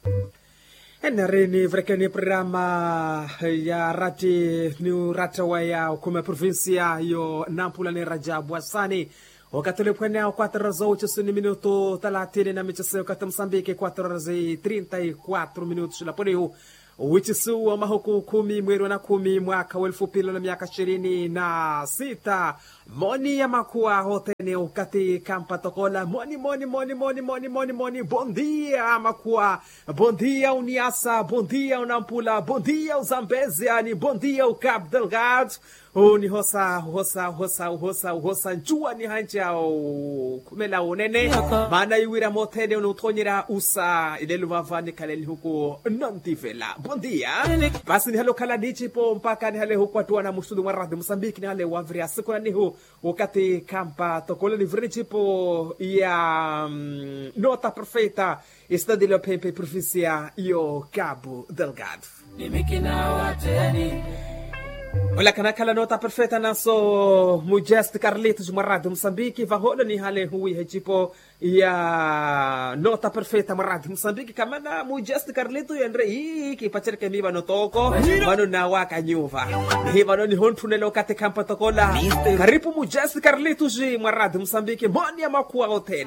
Narini vrekeni programa ya rati ni rata wa ya kuma provinsia yo Nampula ni Rajabu Hassani wakati ulipwenea 4 horas 8 minuto 30 na michezo wakati Msambiki 4 horas 34 minutos la poniu wichisu wa mahuku kumi mwezi wa na kumi mwaka wa elfu mbili na miaka ishirini na sita moni ya makua hotene ukati kampa tokola moni moni moni moni moni moni moni bondia makua bondia uniasa bondia unampula bondia uzambezia ni bondia ukab delgado ni hosa hosa hosa hosa hosa njua ni hanja kumela unene maana iwira motene unutonyera usa ileluvavani kaleni huku nantivela bondia basi ni halo kala nichipo mpaka ni hale huku atua na musudu mwa radhi mosambiki ni hale wavria siku na nihu wakati kampa tokole ni vrichipo ya um, nota perfeita estadilio pepe provincia yo cabo delgado Olha kana kala nota perfeita naso Mujest Carlitos Marado Moçambique vahola ni hale hui hechipo ya nota perfeita Marado Moçambique kamana Mujest Carlitos yendre hii kipachereke miba no toko mano na waka nyuva ni mano ni hontu nelo kate kampa tokola karibu Mujest Carlitos Marado Moçambique moni ya makua otena